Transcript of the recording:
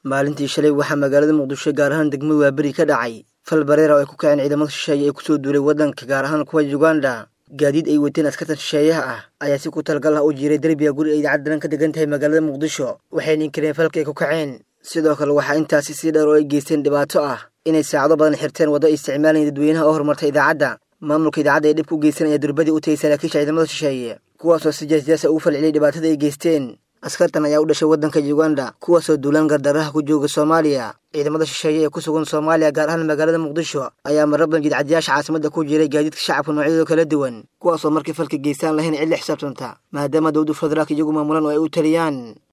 maalintii shalay waxaa magaalada muqdisho gaar ahaan degmada waaberi ka dhacay fal bareera oo ay ku kaceen ciidamada shisheeye ee kusoo duulay waddanka gaar ahaan kuwa uganda gaadiid ay wateen askartan shisheeyaha ah ayaa si ku talagal ah u jiiray derbiga guri ay idaacad daran ka degan tahay magaalada muqdisho waxayna inkireen falka ay ku kaceen sidoo kale waxaa intaasi sii dheer oo ay geysteen dhibaato ah inay saacado badan xirteen waddo ay isticmaalayeen dadweynaha oo horumartay idaacadda maamulka idaacadda ee dhib ku geysanaya durbadii u tagay saraakiisha ciidamada shisheeye kuwaasoo si jeesjeesa ugu falceliyay dhibaatada ay geysteen askartan ayaa u dhashay waddanka uganda kuwaasoo duulaan gardaraha ku jooga soomaaliya ciidamada shisheeye ee ku sugan soomaaliya gaar ahaan magaalada muqdisho ayaa marar badan jidcadiyaasha caasimada ku jiray gaadiidka shacabka noocyadooda kala duwan kuwaasoo markii falka geystaan lahayn cid la xisaabtanta maadaama dowladu federaalka iyagu maamulan oo ay u taliyaan